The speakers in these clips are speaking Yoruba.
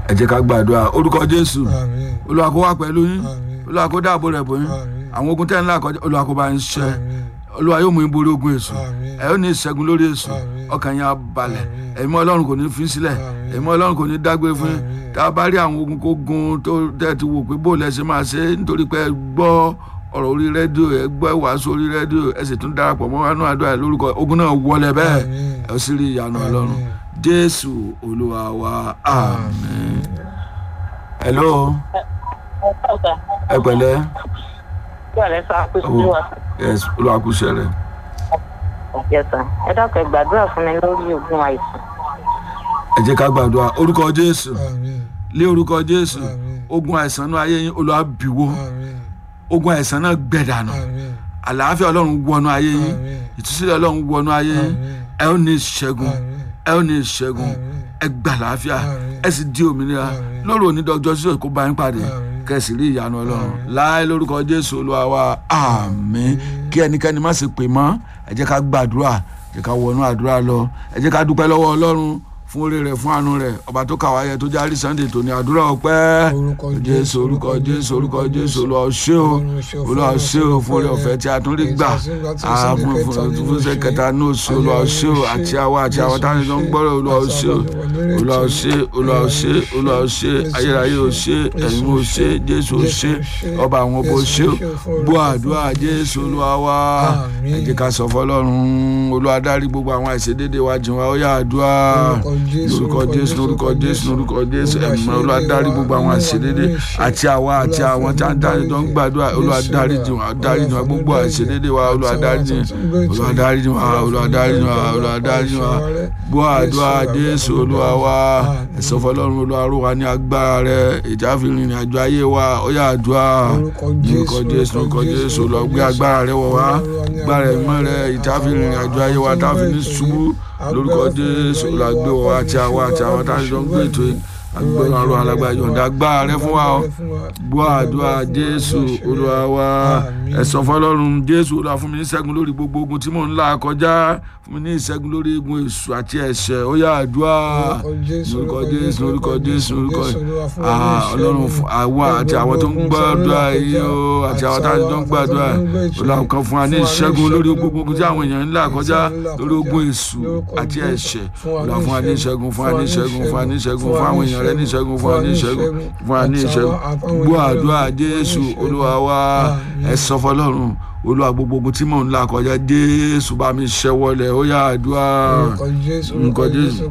ẹ jẹ́ ká gbàdúrà orúkọ jésù àmín olúwa kó wà pẹ̀lú yín àmín olúwa kó dáàbò rẹ̀ bò yín àmín àwọn ogun tẹ́ ńlá kọjá olúwa kó bá ń ṣe àmín olúwa yóò mú yín borí ogun èṣù àmín ẹ ó ní ìṣẹ́gun lórí èṣù Àmín. ọkàn yín á balẹ̀ Àmín. ẹ̀mí ọlọ́run kò ní fi sílẹ̀ Àmín. ẹ̀mí ọlọ́run kò ní dágbére fún yín Àmín. tá a bá rí àwọn ogun kó gun tó tẹ́ ti wò pé bó lẹ ṣe máa ṣe nítorí pé ẹ gbọ́ ọ̀rọ̀ orí rédíò ẹ gbọ́ ìwàásù orí rédíò ẹ sì tún darapọ̀ mọ́ wánú àdúrà lórúkọ ogun náà wọlé bẹ́ẹ̀ Àmín. ẹ ó sì rí ìyanu Àmín. ọlọ́run jésù olúwa wa àmín. hello ọ̀sà ẹ pẹ̀lẹ́ bẹ́ẹ̀ sá pé sí wa. yes olúwa kú iṣẹ́ rẹ̀ yẹsà ẹ dákẹ́ gbàdúrà fún mi lórí ogun àìsàn. ẹ jẹ́ ká gbàdúrà orúkọ jésù àmín lé orúkọ jésù Àmín. ogun àìsàn náà ayé yín olúwa bìwó àmín ogun àìsàn náà gbẹ̀dànù àmín àlàáfíà ọlọ́run wọnú ayé yín àmín ìtúsílẹ̀ ọlọ́run wọnú ayé yín Àmín. ẹ ó ní ìṣẹ́gun àmín ẹ ó ní ìṣẹ́gun Àmín. ẹ gbà láàfíà Àmín. ẹ sì di òmìnira Àmín. lórí onídọ́jọ́ sí òkú bá yín pàdé Àmín. kẹsì rí ìyanu ọlọ́run láì lórúkọ jésù olúwa wa àmín kí ẹnikẹ́ni má sì pè mọ́ ẹ jẹ́ ká gbàdúrà ẹ jẹ́ ká wọnú àdúrà lọ ẹ jẹ́ ká dúpẹ́ lọ́wọ́ ọlọ́run fún oore rẹ̀ fún àánú rẹ̀ ọba tó kàwá yẹ tó járí sunday tó ní àdúrà ọpẹ́ Orúkọ jésù orúkọ jésù orúkọ jésù olúwa ó ṣé o olúwa ó ṣé o fún oore ọ̀fẹ́ tí a tún rí gbà ààbùn fún ṣe kẹta ní oṣù olúwa ó ṣé o àti àwa àti àwọn táwọn tó ń gbọ́rọ̀ olúwa ó ṣé o olúwa ó ṣé olúwa ó ṣé olúwa ó ṣé ayérayé ó ṣé ẹ̀yin ó ṣé jésù ó ṣé ọba àwọn ọba ó ṣé o gbọ́ àdúrà jésù olúwa wá ẹ jẹ́ ká sọ fọlọ́run olúwa dárí gbogbo àwọn àìṣedéédé wa jìn wá ó yá àdúrà lórúkọ jésù lórúkọ jésù lórúkọ jésù ẹ̀mọ́ olúwa dárí gbogbo àwọn àìṣedéédé àti àwa àti àwọn tí a ń dárí tó ń gbàdúrà olúwa dárí jìn wá dárí jìn wá gbogbo àìṣedéédé wa olúwa dárí jìn olúwa dárí jìn wá olúwa dárí jìn wá olúwa dárí jìn wá gbọ́ àdúrà jésù olúwa wá ẹ̀sọ́ fọlọ́run olúwa ró wa ní agbára rẹ ìjà fi rìnrìn àjò ayé wa ó yá àdúrà lórúkọ jésù lórúkọ jésù olúwa gbé agbára rẹ wọ̀ wá agbára ẹ̀mọ́ rẹ ìjà fi rìnrìn àjò ayé wa tá a fi ní ṣubú lórúkọ jésù olúwa gbé wọ̀ wá àti àwa àti àwọn tá a jọ ń gbé ètò yìí agbára àrùn alágbára yọ̀ǹda agbára rẹ fún wa o gbọ́ àdúrà jésù olúwa wa ẹ̀sọ́ fọlọ́run jésù olúwa fún mi ní ìṣẹ́gun lórí gbogbo ogun tí mò ń là kọjá fún mi ní ìṣẹ́gun lórí egun èṣù àti ẹ̀ṣẹ̀ ó yá àdúrà lórúkọ jésù lórúkọ jésù lórúkọ ọlọ́run àwa àti àwọn tó ń gbàdúrà yìí o àti àwọn táwọn tó ń gbàdúrà olúwa kan fún wa ní ìṣẹ́gun lórí gbogbo ogun tí àwọn èèyàn ń là kọjá lórí ogun èṣù àti ẹ̀ṣẹ̀ olúwa fún wa ní ìṣẹ́gun fún wa ní ìṣẹ́gun fún wa ní ìṣẹ́gun fún àwọn èèyàn rẹ ní ìṣẹ́gun fún wa ní ìṣẹ́gun fún wa ní ìṣẹ́gun gbọ́ àdúrà jésù olúwa wa ẹ sọ fọlọ́run olúwa gbogbo ogun tí mò ń là kọjá jésù bá mi ṣẹ́wọ́lẹ̀ ó yá àdúrà nǹkan jésù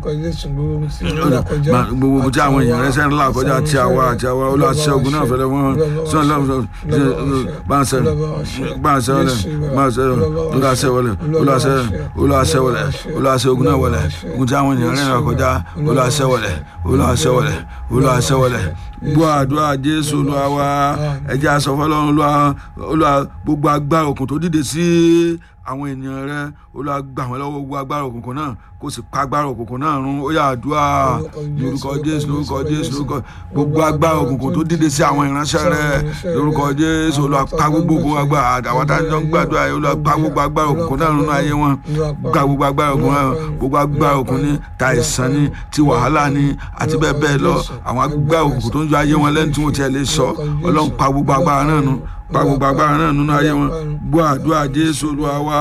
gbogbo ogun tí àwọn èèyàn rẹ sẹ́ni là kọjá àti àwa àti àwa olúwa ṣẹ́ ogun náà fẹ́lẹ́ wọn sọ́n lọ́wọ́ bá ń sẹ́ bá ń sẹ́wọ́lẹ̀ bá ń sẹ́wọ́lẹ̀ olúwa ṣẹ́wọ́lẹ̀ olúwa ṣẹ́ olúwa ṣẹ́wọ́lẹ̀ olúwa ṣẹ́ ogun náà wọlẹ̀ ogun tí àwọn èèyàn rẹ là kọjá olúwa ṣẹ́wọ́lẹ̀ olúwa ṣẹ́wọ́lẹ̀ olúwa ṣẹ́wọ́lẹ̀ gbọ́ àdúrà jésù olúwa wa ẹ jẹ́ a sọ fọ́lọ́run olúwa gbogbo agbára òkun tó dìde sí àwọn ènìyàn rẹ olúwa gbà wọ́n lọ́wọ́ gbogbo agbára òkùnkùn náà kó sì pa agbára òkùnkùn náà run ó yá àdúrà lórúkọ jésù lórúkọ jésù lórúkọ gbogbo agbára òkùnkùn tó dìde sí àwọn ìránṣẹ́ rẹ lórúkọ jésù olúwa pa gbogbo agbára àwọn táwọn ń gbàdúrà yìí olúwa pa gbogbo agbára òkùnkùn náà run ayé wọn gba gbogbo agbára òkùnkùn náà gbogbo agbára òkùnkùn ní ta ìsàn ní ti wàhálà ní àti bẹ́ẹ̀ bẹ́ẹ̀ lọ àwọn agbára òkùnkùn tó ń yọ ayé wọn lẹ́nu tí wọ́n ti ẹ̀ lè sọ ọlọ́run pa gbogbo agbára náà nù pa gbogbo agbára náà nínú ayé wọn gbọ́ àdúrà jésù olúwa wá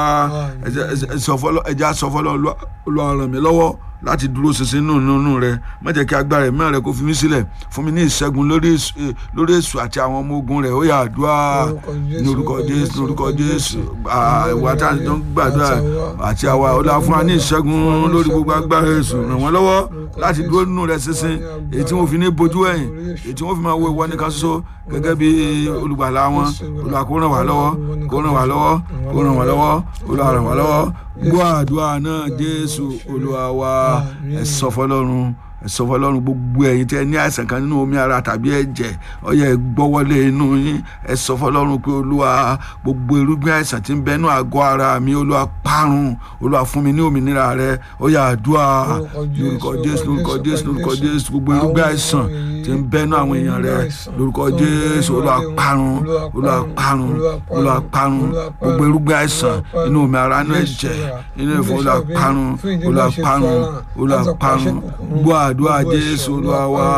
ẹja sọfọlọ olúwa ràn mí lọ́wọ́ láti dúró ṣinṣin nínú nínú rẹ má jẹ́ kí agbára ẹ̀mí rẹ kó fi mí sílẹ̀ fún mi ní ìṣẹ́gun lórí èṣù àti àwọn ọmọ ogun rẹ̀ ó yá àdúrà ní orúkọ jésù ní orúkọ jésù àwa tá à ń gbàdúrà àti àwa ọlá fún wa ní ìṣẹ́gun lórí gbogbo agbára èṣù ràn wọ́n lọ́wọ́ láti dúró nínú rẹ ṣinṣin èyí tí wọ́n fi ní bojú ẹ̀yìn èyí tí wọ́n fi máa wo ìwọ nìkan ṣoṣo gẹ́gẹ́ bí olùgbàlà wọn olùwà kó ràn wá lọ́wọ́ kó ràn wá lọ́wọ́ kó ràn wá lọ́wọ́ olùwà ràn wá lọ́wọ́ gbọ́ àdúrà náà jésù olúwa wa ẹ sọ fọ́lọ́run ẹ sọ fọ́lọ́run gbogbo ẹ̀yin tẹ́ ní àìsàn kan nínú omi ara tàbí ẹ̀jẹ̀ ó yá gbọ́wọ́lé inú yín ẹ sọ fọ́lọ́run pé olúwa gbogbo irúgbìn àìsàn tí ń bẹ nínú àgọ́ ara mi olúwa parun olúwa fún mi ní òmìnira rẹ ó yá àdúrà lórúkọ jésù lórúkọ jésù lórúkọ jésù gbogbo irúgbìn àìsàn tí ń bẹ nínú àwọn èèyàn rẹ lórúkọ jésù olúwa parun olúwa parun olúwa parun gbogbo irúgbìn àìsàn inú omi ara inú ẹ̀jẹ̀ inú ìfọ̀ olúwa parun olúwa parun olúwa parun gbọ́ àdúrà jésù olúwa wa.